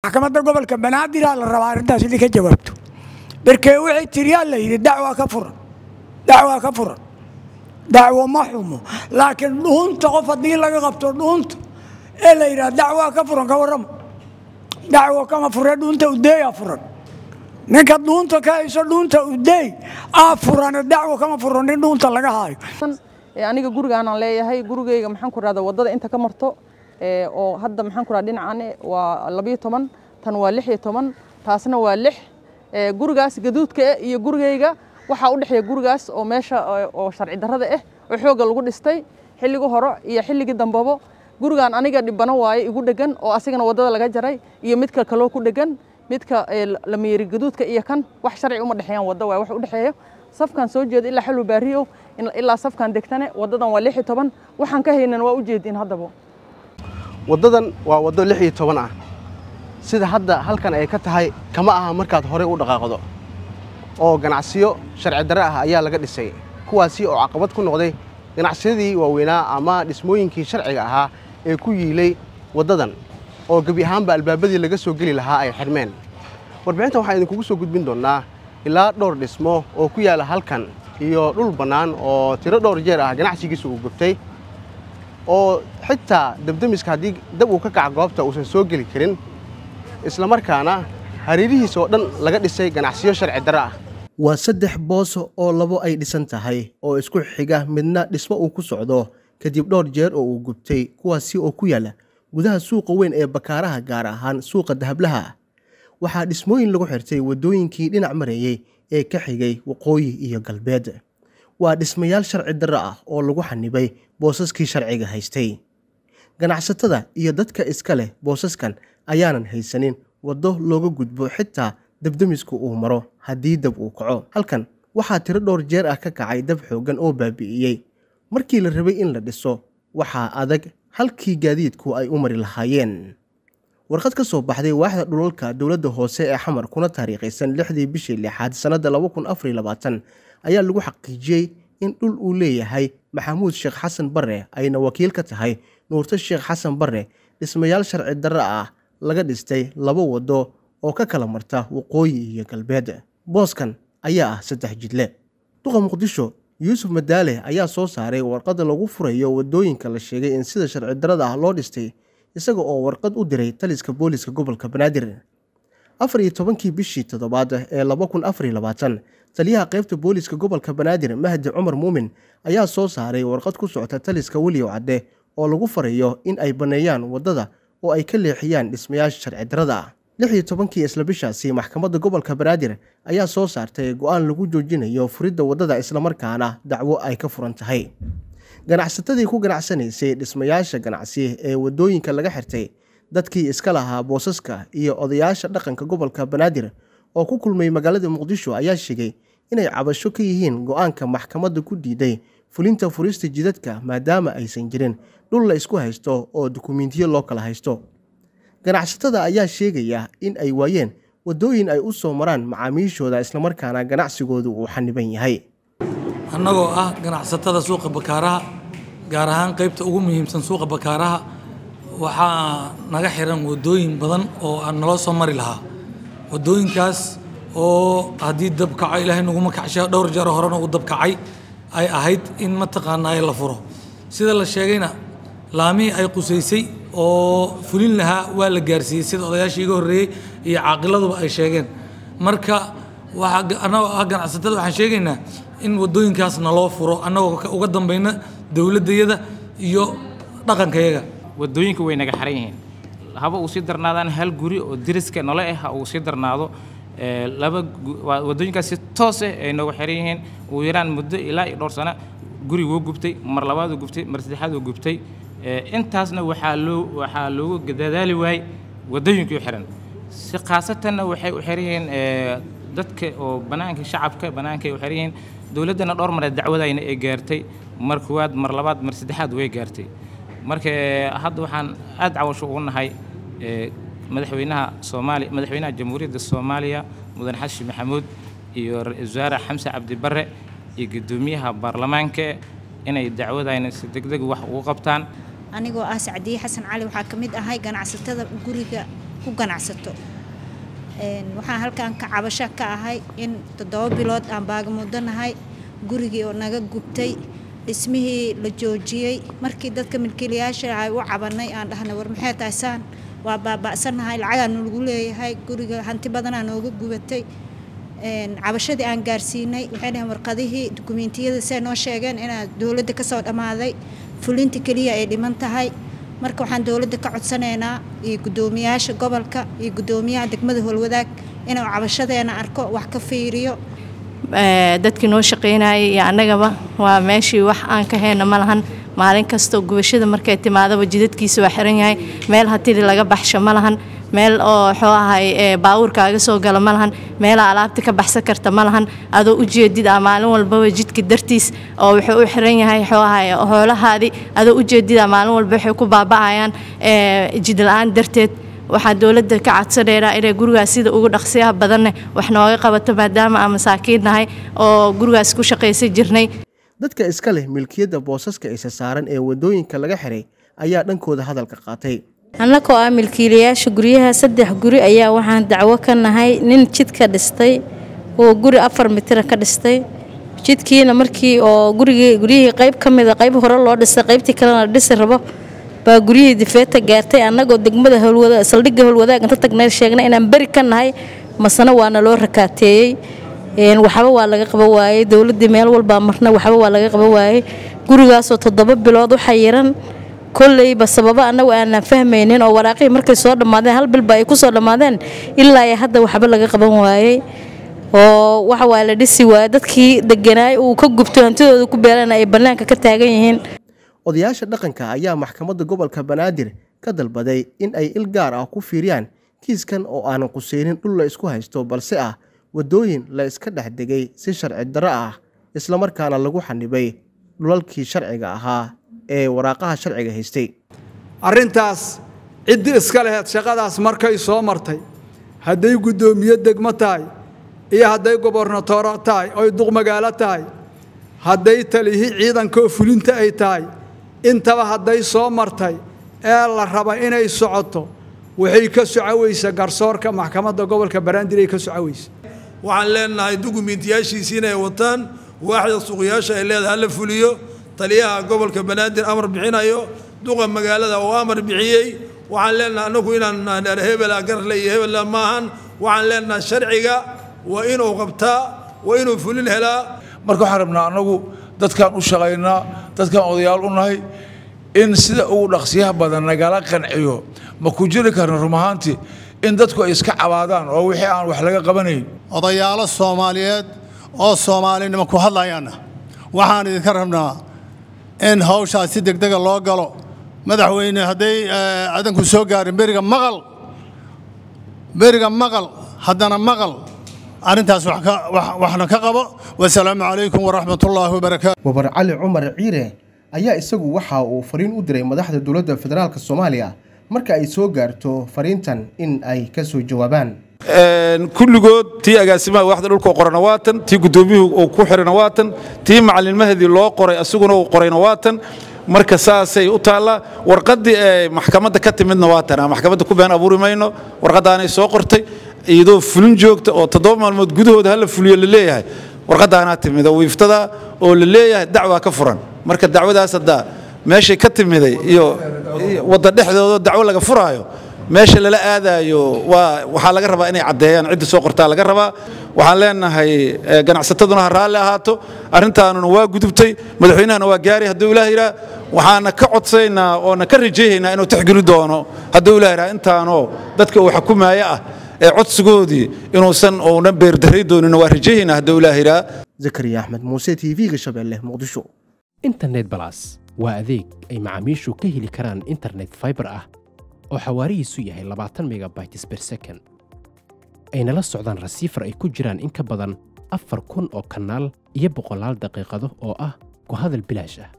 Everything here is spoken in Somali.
maxkamadda gobolka banaadir la rabaa arrintaas inay ka jawaabto berkee wixii tiriyaa la yidhi dacwaa ka furan dacwaa ka furan dacwo ma xumo laakiin dhuunta qof haddii laga qabto dhuunta ee la yidhaha dacwaa ka furan ka warrama dacwo kama fure dhuunta udeeyaa furan ninka dhuunta ka hayso dhuunta udeey aa furan dacwo kama furan nin dhuunta laga haayo aniga gurigaanaan leeyahay gurigayga maxaan ku rahda waddada inta ka marto oo hadda maxaan ku rahda dhinacane waa labiyo toban tan waa lix iyo toban taasna waa lix gurigaas gaduudka eh iyo gurigayga waxaa u dhexeeya gurigaas oo meesha oo sharci darrada ah oo xoogga lagu dhistay xilligii hore iyo xilligii dambabo gurigaan aniga dhibano waaye igu dhegan oo asigana waddada laga jaray iyo midka kaloo ku dhegan midka lameeri gaduudka iyo kan wax sharci uma dhexeeyaan wadda waaye wax u dhexeeyo safkan soo jeeda ilaa xalwa baariyo ilaa safkan degtane waddadan waa lix iyo toban waxaan ka haynan waa u jeedin haddaba waddadan waa waddo lix iyo toban ah sida hadda halkan ay ka tahay kama aha markaad horey u dhaqaaqdo oo ganacsiyo sharci darre ah ayaa laga dhisay kuwaasi oo caqabad ku noqday ganacsiyadii waaweynaa ama dhismooyinkii sharciga ahaa ee ku yiilay waddadan oo gebi ahaanba albaabadii laga soo geli lahaa ay xidhmeen warbixintan waxaan idinkugu soo gudbin doonnaa ilaa dhowr dhismo oo ku yaalla halkan iyo dhul bannaan oo tiro dhowr jeer ah ganacsigiisa uu gubtay oo xitaa dabdemiska haddii dab uu ka kaca goobta uusan soo geli karin islamarkaana hareerihiisa oo dhan laga dhisay ganacsiyo sharci darre ah waa saddex boos oo labo ay dhisan tahay oo isku xiga midna dhismo uu ku socdo kadib dhowr jeer oo uu gubtay kuwaasi oo ku yaalla gudaha suuqa weyn ee bakaaraha gaar ahaan suuqa dahablaha waxaa dhismooyin lagu xirtay waddooyinkii dhinac mareeyey ee ka xigay waqooyi iyo galbeed waa dhismayaal sharci darre ah oo lagu xanibay boosaskii sharciga haystay ganacsatada iyo dadka iska leh boosaskan ayaanan haysanin waddo looga gudbo xitaa dabdemisku uu maro haddii dab uu kaco halkan waxaa tiro dhowr jeer ah ka kacay dab xooggan oo baabi'iyey markii la rabay in la dhiso waxaa adag halkii gaadiidku ay u mari lahaayeen warqad ka soo baxday waaxda dhulalka dowladda hoose ee xamar kuna taariikhaysan lixdii bishii lixaad sannadda laba kun afar iyo labaatan ayaa lagu xaqiijiyey in dhul uu leeyahay maxamuud sheekh xasan barre ayna wakiil ka tahay nuurto sheekh xasan barre dhismayaal sharci darre ah laga dhistay laba waddo oo ka kala marta waqooyi iyo galbeed booskan ayaa ah saddex jidle duqa muqdisho yuusuf madaale ayaa soo saaray warqadda lagu furayo waddooyinka la sheegay in sida sharci darrada ah loo dhistay isaga oo warqad u diray taliska booliska gobolka banaadir afar iyo tobankii bishii toddobaad ee laba kun afar iyo labaatan taliyaha qaybta booliska gobolka banaadir mahdi cumar muumin ayaa soo saaray warqad ku socota taliska weliyow cadde oo lagu farayo in ay banneeyaan waddada oo ay ka leexiyaan dhismayaasha sharci darrada ah lix iyo tobankii isla bishaasi maxkamadda gobolka banaadir ayaa soo saartay go'aan lagu joojinayo furidda waddada islamarkaana dacwo ay ka furan tahay ganacsatadii ku ganacsanaysay dhismayaasha ganacsi ee waddooyinka laga xirtay dadkii iska lahaa boosaska iyo odayaasha dhaqanka gobolka banaadir oo ku kulmay magaalada muqdisho ayaa sheegay inay cabasho ka yihiin go'aanka maxkamadda ku diiday fulinta furista jidadka maadaama aysan jirin dhul la isku haysto oo dukumiintiyo loo kala haysto ganacsatada ayaa sheegaya in ay waayeen waddooyin ay u soo maraan macaamiishooda islamarkaana ganacsigoodu uu xaniban yahay annagoo ah ganacsatada suuqa bakaaraha gaar ahaan qaybta ugu muhiimsan suuqa bakaaraha waxaa naga xiran waddooyin badan oo aan naloo soo mari lahaa waddooyinkaas oo haddii dab kaco ilaahay naguma kacsha dhowr jeer horena uu dab kacay ay ahayd in mataqaanaa la furo sida la sheegayna laamihii ay qusaysay oo fulin lahaa waa la gaarsiiyey sida odayaashii iga horreeyey iyo caaqiladuba ay sheegeen marka annagoo ah ganacsatada waxaan sheegaynaa in waddooyinkaas naloo furo annagoo uga dambayna dowladdayada iyo dhaqankayaga waddooyinka way naga xaran yihiin haba uu sii darnaadaan hal guri oo deriska nole ah ha uu sii darnaado laba waddooyinkaas si toos ah ay noogu xiran yihiin ugu yaraan muddo ilaa iyo dhowr sano guri wuu gubtay mar labaad uu gubtay mar saddexaad uu gubtay intaasna waxaa loo waxaa loogu dadaali waayey waddooyinkii u xiran si khaasatanna waxay u xiran yihiin dadka oo bannaanka shacabka bannaankay u xiran yihiin dowladdana dhowr mareed dacwadayna ay gaartay mar koowaad mar labaad mar saddexaad way gaartay marka hadda waxaan aad cawasho ugu nahay madaxweynaha soomaaliya madaxweynaha jamhuuriyadda soomaaliya mudan xashi maxamuud iyo ra-iisul wasaare xamse cabdi barre iyo guddoomiyaha baarlamaanka inay dacwadayna si degdeg wax ugu qabtaan anigoo ah sacdiye xasan cali waxaa ka mid ahay ganacsatada guriga ku ganacsato waxaan halkan ka cabasho ka ahay in toddoba bilood aan baagamuudanahay gurigii oo naga gubtay dhismihii la joojiyey markii dadka milkiilayaasha ay u cabanay aan dhahnay war maxay tahay saan waa baaba'sanahay lacagaa nalagu leeyahay guriga hanti badanaa nooga gubatay cabashadii aan gaarsiinay waxay dhaheen warqadihii dukumiintiyada see noo sheegeen inaa dowladda kasoo dhammaaday fulinta keliya ay dhiman tahay marka waxaan dowladda ka codsanaynaa iyo guddoomiyaasha gobolka iyo guddoomiyaha degmada howlwadaag inuu cabashadeena arko wax ka fiiriyo dadkii noo shaqaynayay iyo annagaba waa meeshii wax aan ka hayno ma lahan maalin kastoo gubashada markay timaadaba jidadkiisa waa xiran yahay meel hatiri laga baxsho ma lahan meel oo xoo ahay baawurkaaga soo gala ma lahan meelaa alaabta ka baxsan karta ma lahan adoo u jeedid ah maalin walbaba jidka dartiis oo wuxuu u xiran yahay xoo ahay hoolahaadii adoo u jeedid ah maalin walba waxay ku baaba'ayaan jid la-aan darteed waxaan dowladda ka codsanaynaa inay gurigaas sida ugu dhaqsiyaha badanne wax nooga qabato maadaama aan masaakiin nahay oo gurigaas ku shaqaysan jirnay dadka iska leh milkiyadda boosaska isa saaran ee waddooyinka laga xiray ayaa dhankooda hadalka qaatay annagoo ah milkiilayaasha guryaha saddex guri ayaa waxaan dacwo ka nahay nin jidka dhistay oo guri afar mitira ka dhistay jidkiina markii oo gurigii guryihii qayb ka mida qayb hore loo dhisay qaybtii kalena la dhisi rabo baa guryihii difeeta gaartay annagoo degmada howlwada saldhigga howlwadaag inta tagnay sheegnay inaan beri ka nahay masana waana loo rakaateeyey waxba waa laga qaba waayey dowladdii meel walbaa marna waxba waa laga qaba waayey gurigaasoo toddoba bilood u xayiran kolleyba sababo annagu aanan fahmaynin oo waraaqihii markay soo dhammaadeen hal bilba ay ku soo dhammaadeen ilaa ay hadda waxba laga qaban waayey oo waxa waa la dhisi waayey dadkii deganaay uu ka gubto hantidooda ku beelana ay bannaanka ka taagan yihiin odayaasha dhaqanka ayaa maxkamadda gobolka banaadir ka dalbaday in ay il gaar ah ku fiiriyaan kiiskan oo aanan quseynin dhul la isku haysto balse ah waddooyin la iska dhex degay si sharci darro ah islamarkaana lagu xanibay dhulalkii sharciga ahaa ee waraaqaha sharciga haystay arrintaas ciddii iska laheyd shaqadaas markay soo martay hadday guddoomiye degmo tahay iyo hadday gobornatooro tahay oy duqmagaalo tahay hadday talihi ciidankaoo fulinta ay tahay intaba hadday soo martay ee la raba inay socoto waxay ka socoweysa garsoorka maxkamadda gobolka baraandir ay ka socoweysa waxaan leenahay dukumiintiyaashiisii inay wataan waaxda suuqyaasha ay leedahay hala fuliyo taliyaha gobolka banaadir amar bixinayo duqa magaalada oo amar bixiyey waxaan leenahay annagu inaan hebela garle iyo hebela maahan waxaan leenahay sharciga waa inuu qabtaa waa inuu fulin helaa marka waxaan rabnaa annagu dadkaan u shaqaynaa dadkaan odayaal u nahay in sida ugu dhaqsiyaha badan nagala qanciyo ma ku jiri karna rum ahaantii in dadku ay iska cabaadaan oo wixii aan wax laga qabanayn odayaalo soomaaliyeed oo soomaalinimo ku hadlayaana waxaan idinka rabnaa in hawshaas si degdega loo galo madaxweyne hadday adanku soo gaarin beriga maqal beriga maqal haddana maqal arrintaas waxna ka qabo wasalaamu calaykum waraxmatullaahi wabarakaatu wabar cali cumar ciire ayaa isagu waxa uu fariin u diray madaxda dowladda federaalk soomaaliya marka ay soo gaarto fariintan in ay ka soo jawaabaan kulligood tii agaasimaha waaxda dhulka qorana waatan tii guddoomiyuhu uu ku xirana waatan tii macalinmahadii loo qoray asaguna uu qorayna waatan marka saasay u taallaa warqaddii ee maxkamadda ka timidna waatan maxkamadda ku been abuuri mayno warqaddaanay soo qortay iyadoo fulin joogta oo toddoba maalmood gudahooda hala fuliyo la leeyahay warqaddaanaa timid oo wiiftada oo la leeyahay dacwaa ka furan marka dacwadaas haddaa meeshay ka timiday iyo wadda dhexdooda dacwo laga furaayo meesha lala aadaayo waa waxaa laga rabaa inay caddeeyaan cidda soo qortaa laga rabaa waxaan leenahay ganacsataduna ha raalli ahaato arrintaanuna waa gudubtay madaxweynahana waa gaaray hadduu ilaah yidhaa waxaana ka codsaynaa oona ka rajaynaynaa inuu tixgeli doono hadduu ilaah yidhaa intaanoo dadka uu xukumaayo ah ee codsigoodii inuusan uuna beerdaray doonin waa rajaynaynaa hadduu ilaah yidhaa zakariya axmed muuse t v-ga shabeelle muqdisho internet balas waa adeeg ay macaamiishu ka heli karaan internet fiber ah oo xawaarihiisu yahay labaatan megabytes ber second ayna la socdaan rasiifar ay ku jiraan in ka badan afar kun oo kanaal iyo boqolaal daqiiqado oo ah ku hadal bilaash ah